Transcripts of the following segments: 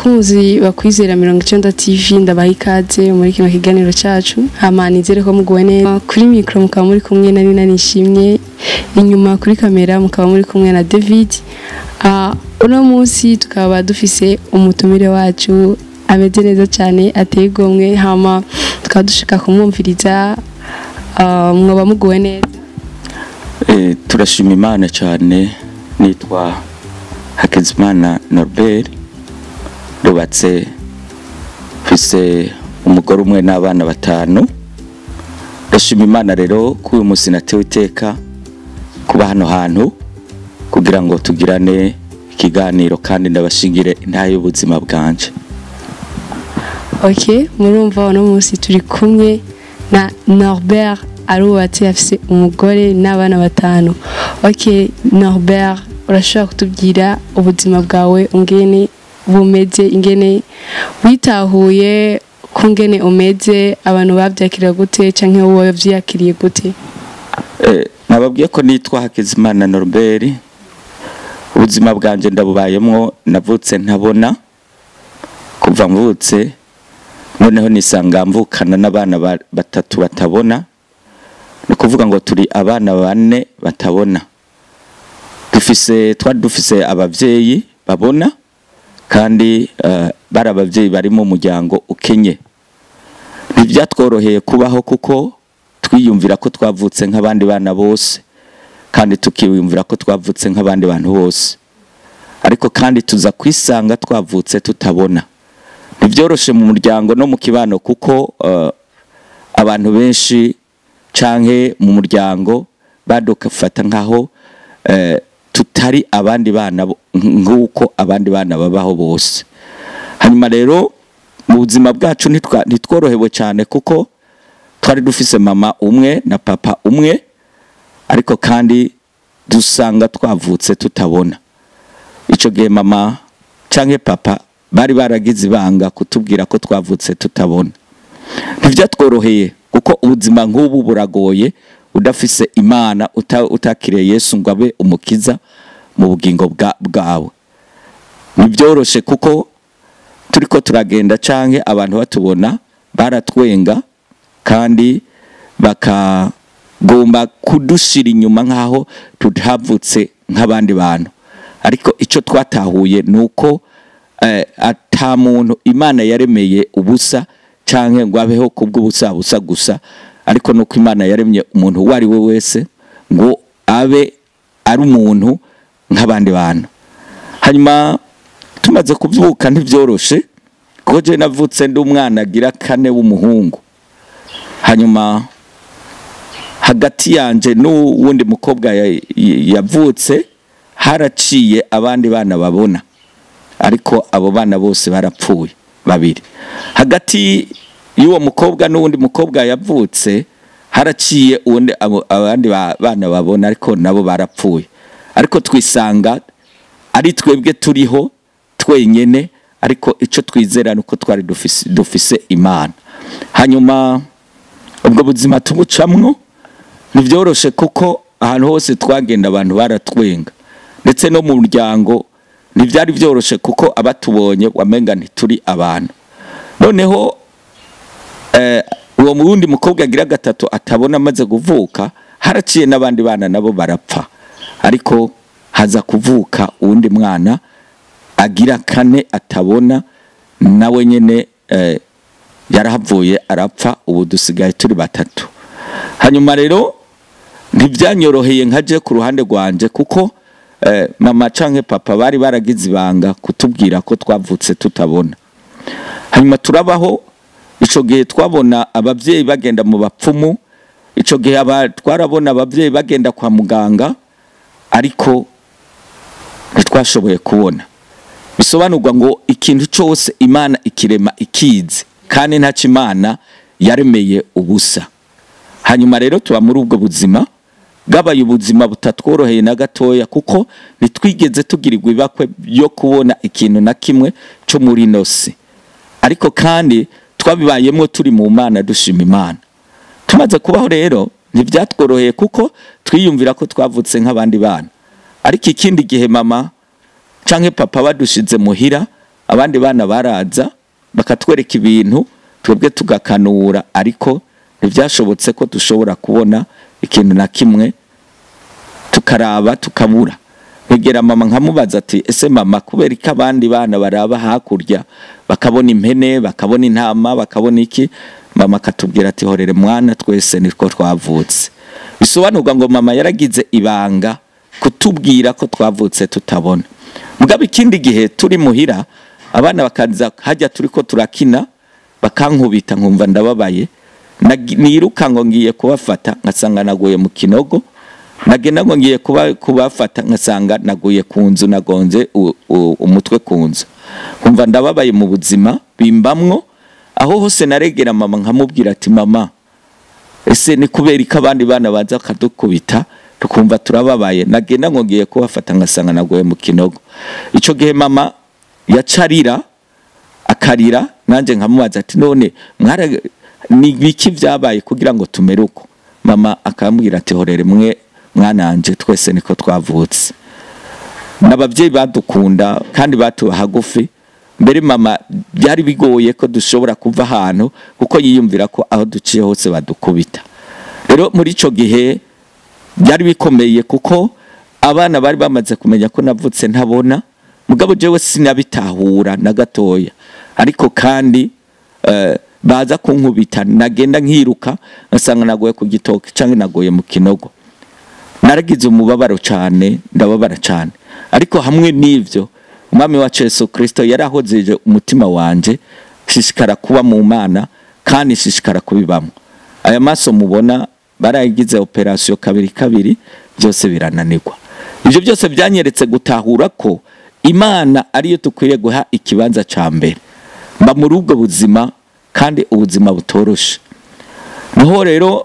bakunzi bakwizera mirongo icenda tv ndabaha ikaze muri kino kiganiro cacu hama nizere ko muguwe neza kuri mikro mukaba muri kumwe na nina nishimye inyuma kuri kamera mukaba muri kumwe na david uh, uno munsi tukaba dufise umutumire wacu ameze neza cyane ateye igomwe hama tukaba dushaka kumwumviriza uh, mwoba muguwe neza Eh, turashima imana cyane nitwa hakizimana norbert rubatse mfise umugore umwe n'abana batanu ndashima imana rero ko uyu munsi natewe iteka kuba hano hantu kugira ngo tugirane ikiganiro kandi ndabashingire intahe y'ubuzima bwanje ok murumva uno munsi turi kumwe na norbert arubatse afise umugore n'abana batanu ok norbert urashobora kutubwira ubuzima bwawe ungene bumeze ingene witahuye ko ngene umeze abantu babyakira gute cyangwa wowe wabyiyakiriye gute Eh, nababwiye ko nitwa hakizimana norbert ubuzima bwanjye ndabubayemo navutse ntabona kuva mvutse noneho nisanga mvukana n'abana ba- batatu batabona ni ukuvuga ngo turi abana bane batabona dufise twari dufise ababyeyi babona kandi eh, bari ababyeyi bari mu muryango ukenye ntibyatworoheye kubaho kuko twiyumvira ko twavutse nk'abandi bana bose kandi tukiyumvira ko twavutse nk'abandi bantu bose ariko kandi tuza kwisanga twavutse tutabona ntibyoroshe mu muryango no mu kibano kuko eh, abantu benshi canke mu muryango badufata nk'aho eh, tutari abandi bana bo- nk'uko abandi bana babaho bose hanyuma rero mu buzima bwacu ntitwa- ntitworohewe cyane kuko twari dufise mama umwe na papa umwe ariko kandi dusanga twavutse tutabona icyo gihe mama cyangwa papa bari baragize ibanga kutubwira ko twavutse tutabona ntibyatworoheye kuko ubuzima nk'ubu buragoye udafise imana uta- utakiriye yesu ngo abe umukiza mu bugingo bwa- bwawe ntibyoroshye kuko turi ko turagenda canke abantu batubona baratwenga kandi bakagomba kudushira inyuma nk'aho tutavutse nk'abandi bantu ariko icyo twatahuye ni uko eh, ata muntu imana yaremeye ubusa canke ngo abeho kubw'ubusa busa gusa ariko nuko imana yaremye umuntu uwo ari we wese ngo abe ari umuntu nk'abandi bantu hanyuma tumaze kubyuka ntibyoroshe kuko je navutse ndi umwana agira kane w'umuhungu hanyuma hagati yanje n'uwundi mukobwa ya- ya- yavutse haraciye abandi bana babona ariko abo bana bose barapfuye babiri hagati y'uwo mukobwa n'uwundi mukobwa yavutse haraciye uwundi abo- abandi ba- bana babona ariko nabo barapfuye ariko twisanga ari twebwe turiho twenyene ariko icyo twizera ni uko twari dufise, dufise imana hanyuma ubwo buzima tubucamwo ntibyoroshe kuko ahantu hose twagenda abantu baratwenga ndetse no mu muryango ntibyari byoroshe kuko abatubonye wamenga ntituri abantu noneho eh, uwo wundi mukobwa agira gatatu atabona amaze kuvuka haraciye n'abandi bana nabo barapfa ariko haza kuvuka uwundi mwana agira kane atabona nawe nyine eh, yarahavuye arapfa ubu dusigaye turi batatu hanyuma rero ntibyanyoroheye nkaje ku ruhande rwanje kuko eh, mama canke papa bari baragize ibanga kutubwira ko twavutse tutabona hanyuma turabaho ico gihe twabona abavyeyi bagenda mu bapfumu ico gihe aba- twarabona abavyeyi bagenda kwa muganga ariko ntitwashoboye kubona bisobanurwa ngo ikintu cyose imana ikirema ikizi kandi ntacyo imana yaremeye ubusa hanyuma rero tuba muri ubwo buzima bwabaye ubuzima butatworoheye na gatoya kuko ntitwigeze tugirirwa ibakwe byo kubona ikintu na kimwe cyo muri ino si ariko kandi twabibayemo turi mu mana dushima imana tumaze kubaho rero ntibyatworoheye kuko twiyumvira ko twavutse nk'abandi bana ariko ikindi gihe mama canke papa badushize muhira abandi bana baraza bakatwereka ibintu twebwe tugakanura ariko ntibyashobotse ko dushobora kubona ikintu na kimwe tukaraba tukabura nkegera mama nkamubaza ati ese mama kubera ko abandi bana baraba hakurya bakabona impene bakabona intama bakabona iki mama akatubwira ati horere mwana twese nitwo twavutse bisobanurwa ngo mama yaragize ibanga kutubwira ko twavutse tutabona mugabo ikindi gihe turi muhira abana bakaza hajya turi ko turakina bakankubita nkumva ndababaye Nagi- niruka ngo ngiye kubafata nkasanga naguye mu kinogo nagenda ngo ngiye kuba kubafata nkasanga naguye ku nzu nagonze u- u- umutwe ku nzu nkumva ndababaye mu buzima bimbamwo aho hose naregera mama nkamubwira ati mama ese ni kubera ko abandi bana baza bakadukubita tukumva turababaye nagenda ngo ngiye kubafata nkasanga naguye mu kinogo icyo gihe mama yacarira akarira nanjye nkamubaza ati none mwara ni biki byabaye kugira ngo tumere uko mama akambwira ati horere mwe mwananje twese niko twavutse n'ababyeyi badukunda kandi batuba hagufi mbere mama byari bigoye ko dushobora kuva ahantu kuko yiyumvira ko aho duciye hose badukubita rero muri icyo gihe byari bikomeye kuko abana bari bamaze kumenya ko navutse ntabona mugabo jewe sinabitahura na gatoya ariko kandi eh, baza kunkubita nagenda nkiruka ngasanga nagoye ku gitoki cyangwa nagoye mu kinogo naragize umubabaro cyane ndababara cyane ariko hamwe n'ibyo umwami wacu Yesu kirisito yarahozeje umutima wanjye shishikara kuba mu mana kandi shishikara kubibamo aya maso mubona barayigize operasiyo kabiri kabiri byose birananirwa ibyo byose byanyeretse gutahura ko imana ariyo dukwiriye guha ikibanza cya mbere mba muri ubwo buzima kandi ubuzima butoroshe niho rero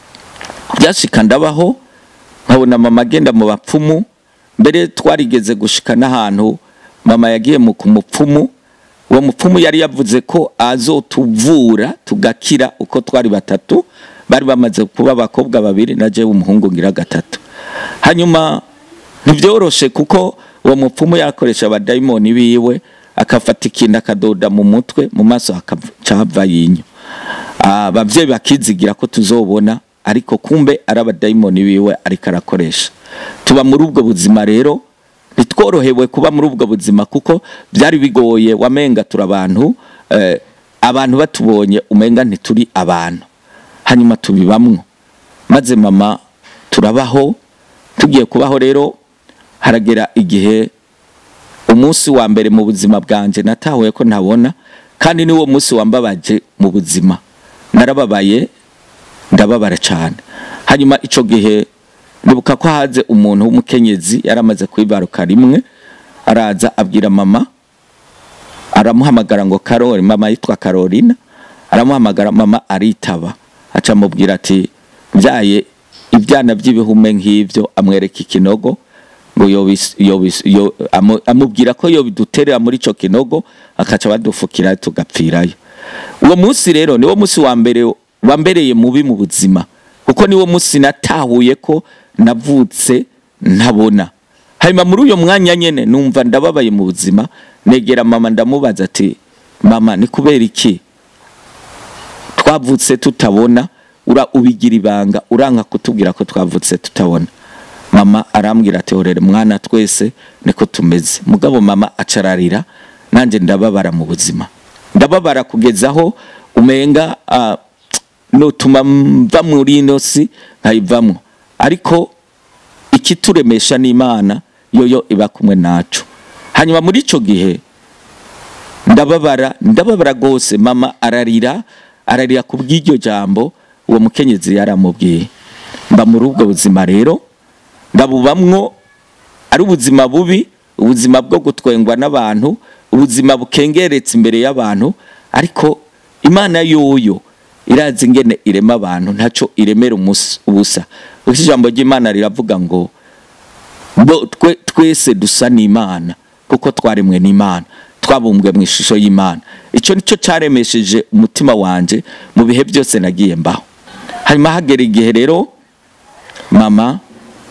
byashika ndabaho nkabona mama agenda mu bapfumu mbere twarigeze gushika n'ahantu mama yagiye mu ku mupfumu uwo mupfumu yari yavuze ko azotuvura tugakira uko twari batatu bari bamaze kuba abakobwa babiri na jewe umuhungu ngira gatatu hanyuma ntibyoroshe kuko uwo mupfumu yakoresha abadayimoni biwe akafata ikintu akadoda mu mutwe mu maso hakaca hava yinyo ababyeyi bakizigira ko tuzobona ariko kumbe ari abadayimoni biwe ariko arakoresha tuba muri ubwo buzima rero ntitworohewe kuba muri ubwo buzima kuko byari bigoye wamenga turi abantu eh, abantu batubonye umenga ntituri abantu hanyuma tubibamwo maze mama turabaho tugiye kubaho rero haragera igihe umunsi wa mbere mu buzima bwanjye natahuye ko ntabona kandi niwo munsi wambabaje mu buzima narababaye ndababara cyane hanyuma icyo gihe ndibuka ko haze umuntu w'umukenyezi yari amaze kwibaruka rimwe araza abwira mama aramuhamagara ngo karori mama yitwa karorina aramuhamagara mama aritaba aca amubwira ati byaye ibyana by'ibihume nk'ibyo amwereka ikinogo ngo yobis- yobis- yo- amu- amubwira ko yobiduterera muri icyo kinogo akaca badufukira tugapfirayo uwo munsi rero niwo munsi wa mbere wambereye mubi mu buzima kuko niwo munsi natahuye ko navutse ntabona hanyuma muri uyo mwanya nyine numva ndababaye mu buzima negera mama ndamubaza ati mama ni kubera iki twavutse tutabona ura ubigira ibanga uranka kutubwira ko twavutse tutabona mama arambwira ati horere mwana twese niko tumeze mugabo mama acararira nanjye ndababara mu buzima ndababara kugeza aho umenga ah, nutuma mva muri ino si nkayivamo ariko ikituremesha n'imana yoyo iba kumwe nacu hanyuma muri icyo gihe ndababara ndababara rwose mama ararira ararira ku bw'iryo jambo uwo mukenyezi yaramubwiye mba muri ubwo buzima rero ndabubamwo ari ubuzima bubi ubuzima bwo gutwengwa n'abantu ubuzima bukengeretse imbere y'abantu ariko imana yoyo irazi ingene irema abantu ntacyo iremera umus- ubusa kuko ijambo ry'imana riravuga ngo bo twe twese dusa n'imana kuko twaremwe n'imana twabumbwe mu ishusho y'imana icyo nicyo cyaremesheje umutima wanjye mu bihe byose nagiye mbaho hanyuma hagera igihe rero mama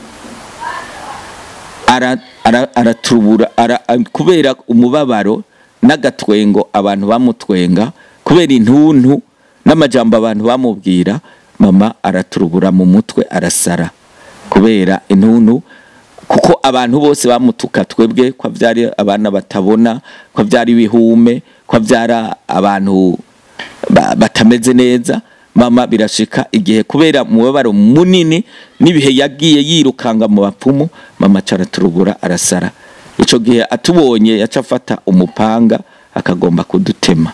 ara- ara- aratubura ara- kubera umubabaro n'agatwengo abantu bamutwenga kubera intuntu n'amajambo abantu bamubwira mama araturubura mu mutwe arasara kubera intuntu kuko abantu bose bamutuka twebwe ko byari abana batabona ko byari ibihume ko byari abantu ba- batameze neza mama birashika igihe kubera umubabaro munini n'ibihe yagiye yirukanga mu bapfumu mama caraturubura arasara ico gihe atubonye yaca afata umupanga akagomba kudutema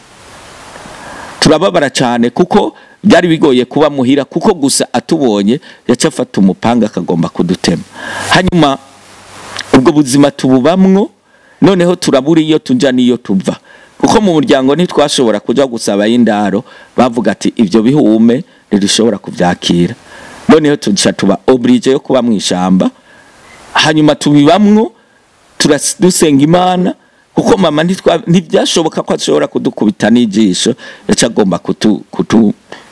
turababara cyane kuko byari bigoye kuba muhira kuko gusa atubonye yaca afata umupanga akagomba kudutema hanyuma ubwo buzima tububamwo noneho turabura iyo tujya n'iyo tuva kuko mu muryango ntitwashobora kujya gusaba y'indaro bavuga ati ibyo bihume ntidushobora kubyakira noneho tuca tuba oburije yo kuba mu ishyamba hanyuma tubibamwo turas- dusenga imana kuko mama ntitwa- ntibyashoboka ko ashobora kudukubita n'ijisho yaca agomba kutu, kutu,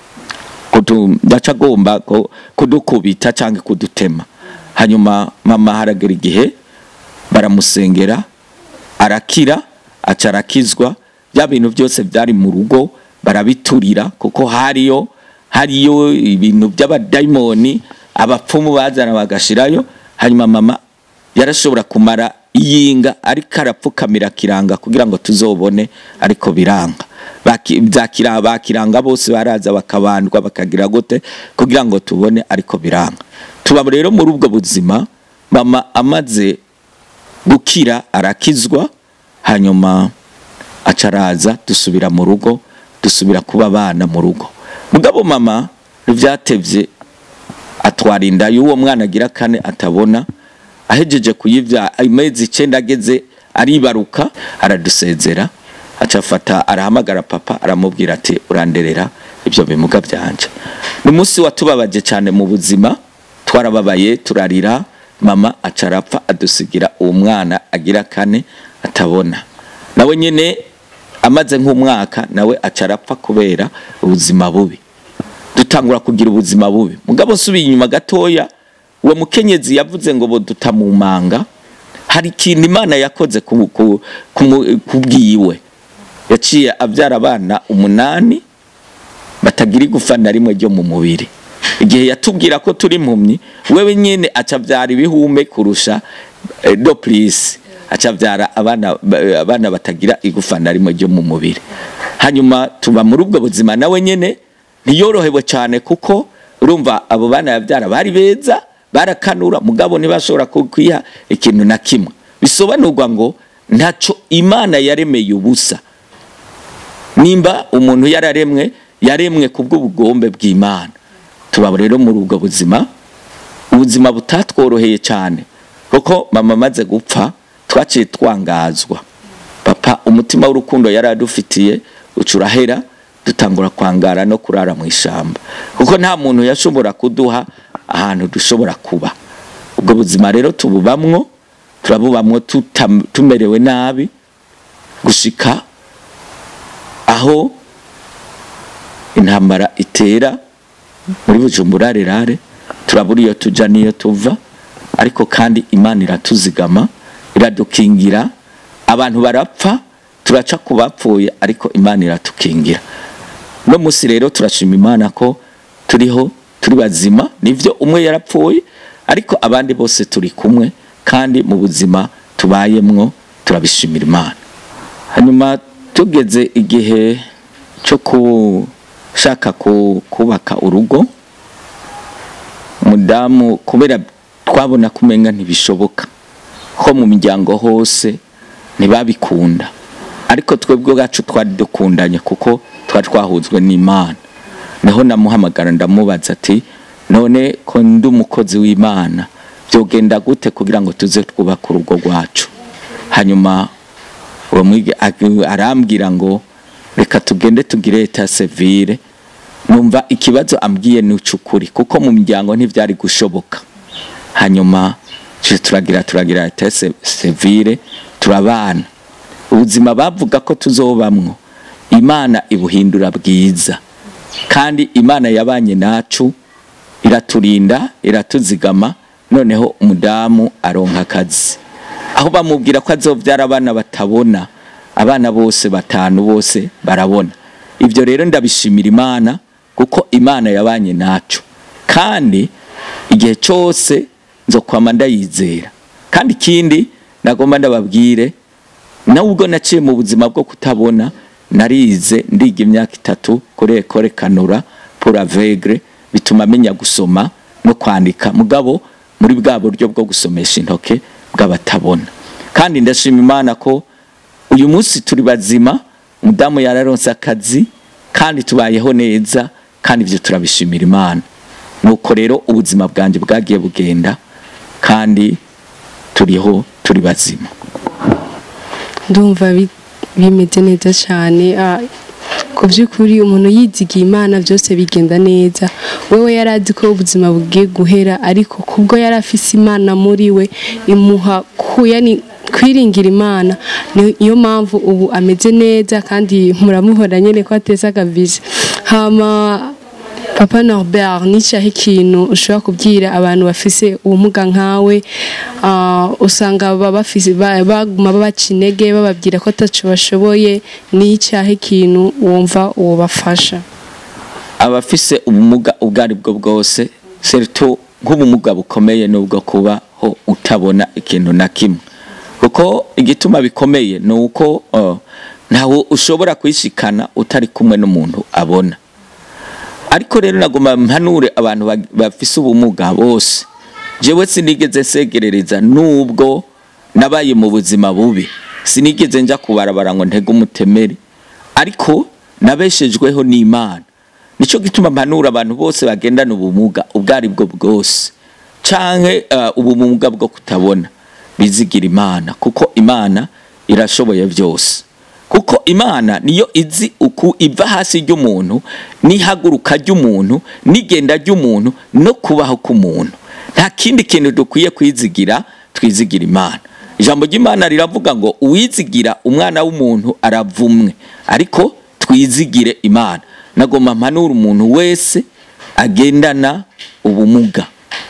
kutu yaca agomba ko- kudukubita cyangwa kudutema hanyuma mama haragera igihe baramusengera arakira aca arakizwa bya bintu byose byari mu rugo barabiturira kuko hariyo hariyo ibintu by'abadayimoni abapfumu bazana bagashirayo hanyuma mama yarashobora kumara iyinga ariko arapfukamira kiranga kugira ngo tuzobone ariko biranga Baki- byakira bakiranga bose baraza bakabandwa bakagira gute kugira ngo tubone ariko biranga tuba rero muri ubwo buzima mama amaze gukira arakizwa hanyuma acaraza dusubira mu rugo dusubira kuba abana mu rugo mugabo mama ntibyatevye atwara inda y'uwo mwana agira kane atabona ahejeje kuyibya amezi icenda ageze aribaruka aradusezera aca afata arahamagara papa aramubwira ati uranderera ibyo bimuga byanje ni umunsi watubabaje cyane mu buzima twarababaye turarira mama aca arapfa adusigira uwo mwana agira kane atabona nawe nyine amaze nk'umwaka nawe aca arapfa kubera ubuzima bubi dutangura kugira ubuzima bubi mugabo nsubiye inyuma gatoya uwo mukenyezi yavuze ngo boduta mu manga hari ikintu imana yakoze ku- ku- ku mu- ku bwiwe yaciye abyara abana umunani batagira igufa na rimwe ryo mu mubiri igihe yatubwira ko turi impumyi wewe nyine aca abyara ibihume kurusha eh, doplisi aca abyara abana ba- abana batagira igufa na rimwe ryo mu mubiri hanyuma tuba muri ubwo buzima nawe nyine ntiyorohewe cyane kuko urumva abo bana yabyara bari beza barakanura mugabo ntibashobora kwiha ikintu na kimwe bisobanurwa ngo ntacyo imana yaremeye ubusa nimba umuntu yararemwe yaremwe ku bw'ubugombe bw'imana tuba rero muri ubwo buzima ubuzima butatworoheye cyane kuko mama amaze gupfa twaciye twangazwa papa umutima w'urukundo yari adufitiye uca urahera dutangura kwangara no kurara mu ishyamba kuko nta muntu yashobora kuduha ahantu dushobora kuba ubwo buzima rero tububamwo turabubamwo tutam- tumerewe nabi gushika aho intambara itera muri bujumbura rerare turabura iyo tujya n'iyo tuva ariko kandi imana iratuzigama iradukingira abantu barapfa turaca ku bapfuye ariko imana iratukingira no munsi rero turashima imana ko turiho turi bazima nivyo umwe yarapfuye ariko abandi bose turi kumwe kandi mu buzima tubayemwo turabishimira imana hanyuma tugeze igihe cyo gushaka ku- kubaka urugo umudamu kubera twabona kumenga ntibishoboka ko mu miryango hose ntibabikunda ariko twebwe bwacu twari dukundanye kuko twari twahuzwe n'imana niho namuhamagara ndamubaza ati none ko ndi umukozi w'imana byogenda gute kugira ngo tuze twubake urugo rwacu hanyuma uwo mwige ag- arambwira ngo reka tugende tugire eta sevire numva ikibazo ambwiye ni ukuri kuko mu miryango ntibyari gushoboka hanyuma tuje turagira turagira eta se- sevire turabana ubuzima bavuga ko tuzobamwo imana ibuhindura bwiza kandi imana yabanye nacu iraturinda iratuzigama noneho umudamu aronka akazi aho bamubwira ko azobyara abana batabona abana bose batanu bose barabona ibyo rero ndabishimira imana kuko imana yabanye nacu kandi igihe cyose nzokwama ndayizera kandi ikindi nagomba ndababwire nawe ubwo naciye mu buzima bwo kutabona narize ndiga imyaka itatu kuri ekore kanura pour aveugle bituma menya gusoma no kwandika mugabo muri bwa buryo bwo gusomesha intoke bw'abatabona kandi ndashima imana ko uyu munsi turi bazima umudamu yararonse akazi kandi tubayeho neza kandi ibyo turabishimira imana nuko rero ubuzima bwanjye bwagiye bugenda kandi turiho turi bazima ndumva bi- bimeze neza cyane ah, ku by'ukuri umuntu yizigiye imana byose bigenda neza wewe yari azi ko ubuzima bugiye guhera ariko kubwo yari afise imana muri we imuha ku- yani kwiringira imana ni- niyo mpamvu ubu ameze neza kandi muramuhora nyine ko ateza akabizi hama papa norbert nicyaho ikintu ushobora kubwira abantu bafise ubumuga nkawe ah, usanga baba bafise- ba- baguma babaca intege bababwira ko ataco bashoboye n'icyaho ikintu wumva wobafasha abafise ubumuga ubwo ari bwo bwose serito nk'ubumuga bukomeye n'ubwo kubaho utabona ikintu na kimwe kuko igituma bikomeye ni uko uh, ntawe ushobora kwishikana utari kumwe n'umuntu abona ariko rero nagomba mpanure abantu bag- bafise ubumuga bose jewe sinigeze nsegerereza nubwo nabaye mu buzima bubi sinigeze nja kubarabara ngo ntege umutemeri ariko nabeshejweho n'imana nico gituma mpanura abantu bose bagendana ubumuga ubwo ari bwo bwose canke uh, ubumuga bwo kutabona bizigira imana kuko imana irashoboye byose kuko imana niyo izi uku iva hasi ry'umuntu n'ihaguruka ry'umuntu n'igenda ry'umuntu no kubaho k'umuntu nta kindi kintu dukwiye kwizigira twizigira imana ijambo ry'imana riravuga ngo uwizigira umwana w'umuntu aravumwe ariko twizigire imana nagomba mpanura umuntu wese agendana ubumuga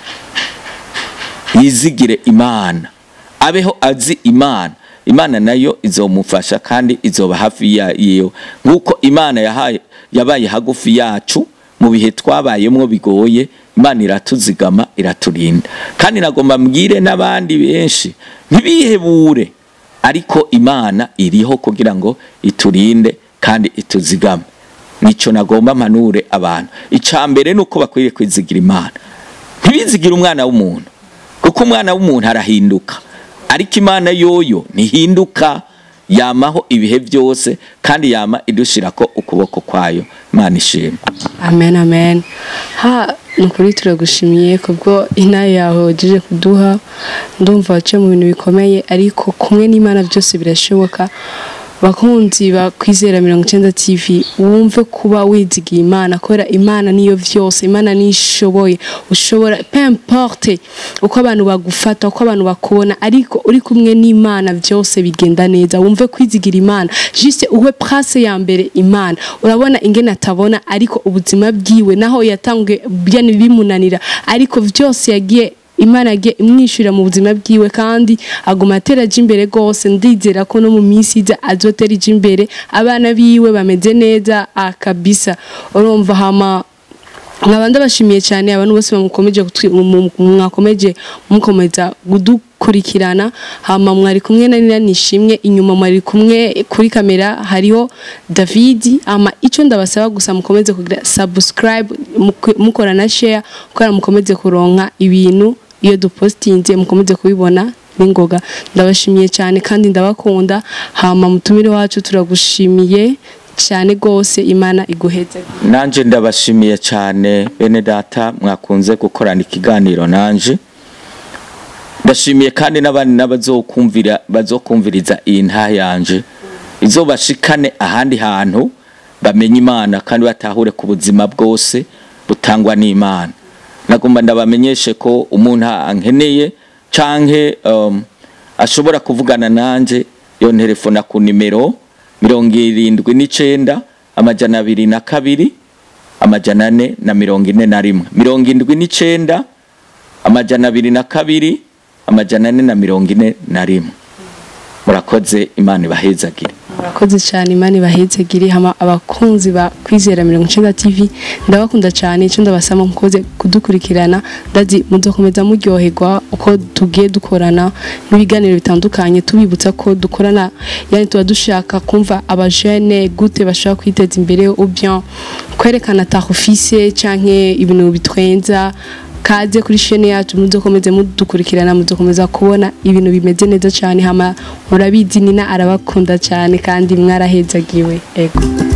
yizigire imana abeho azi imana imana nayo izomufasha kandi izoba hafi yayo nk'uko imana yahaye yabaye hagufi yacu mu bihe twabayemo bigoye imana iratuzigama iraturinda kandi nagomba mbwire n'abandi benshi ntibihebure ariko imana iriho kugira ngo iturinde kandi ituzigame nicyo nagomba mpanure abantu icya mbere ni uko bakwiriye kwizigira imana ntibizigire umwana w'umuntu kuko umwana w'umuntu arahinduka ariko imana yoyo ntihinduka yamaho ibihe byose kandi yama idushira ko ukuboko kwayo imana ishimwe amen amen ha ni ukuri turagushimiye kubwo inaha yawe wagejeje kuduha ndumva waciye mu bintu bikomeye ariko kumwe n'imana byose birashoboka bakunzi ba kwizera mirongo icyenda tv wumve kuba wizigiye imana kubera imana niyo byose imana niyo ishoboye ushobora pemporte uko abantu bagufata uko abantu bakubona ariko uri kumwe n'imana byose bigenda neza wumve kwizigira imana jise uwe prase ya mbere imana urabona ingene atabona ariko ubuzima bwiwe naho yatanguye byane bimunanira ariko byose yagiye imana yagiye imwishyurira mu buzima bwiwe kandi aguma atera ajya imbere rwose ndizera ko no mu minsi iza azotera ijya imbere abana biwe bameze neza akabisa urumva hama nkaba ndabashimiye cyane abantu bose bamukomeje kutwi- mu- mu- mwakomeje mukomeza kudukurikirana hama mwari kumwe na nina nishimwe inyuma mwari kumwe kuri kamera hariho David ama icyo ndabasaba gusa mukomeze kugira subscribe muko- mukora na share kugira mukomeze kuronka ibintu iyo dupostinze mukomeze kubibona n'ingoga ndabashimiye cyane kandi ndabakunda hama mutumire wacu turagushimiye cyane rwose imana iguheze nanje ndabashimiye cyane bene data mwakunze gukorana ikiganiro nanje ndashimiye kandi n'abandi n'abazokumvira bazokumviriza iyi nta yanje izobashikane ahandi hantu bamenye imana kandi batahure ku buzima bwose butangwa n'imana nagomba ndabamenyeshe ko umuntu ankeneye canke um, ashobora kuvugana nanje yo telefona ku nimero mirongo irindwi n'icenda amajana abiri na kabiri amajana ane na mirongo ine na rimwe mirongo indwi n'icenda amajana abiri na kabiri amajana ane na mirongo ine na rimwe murakoze imana ibahezagire murakoze cyane imana ibahezegire hama abakunzi ba kwizera mirongo icenda tv ndabakunda cyane icyo ndabasaba mukoze kudukurikirana ndazi muzakomeza muryoherwa uko tugiye dukorana n'ibiganiro bitandukanye tubibutsa ko dukorana yani tuba dushaka kumva abajene gute bashobora kwiteza imbere ou bien kwerekana ta office canke ibintu bitwenza kaze kuri shene yacu muzokomeze mudukurikirana muzokomeza kubona ibintu bimeze neza cyane hama murabizi nina arabakunda cyane kandi mwarahezagiwe ego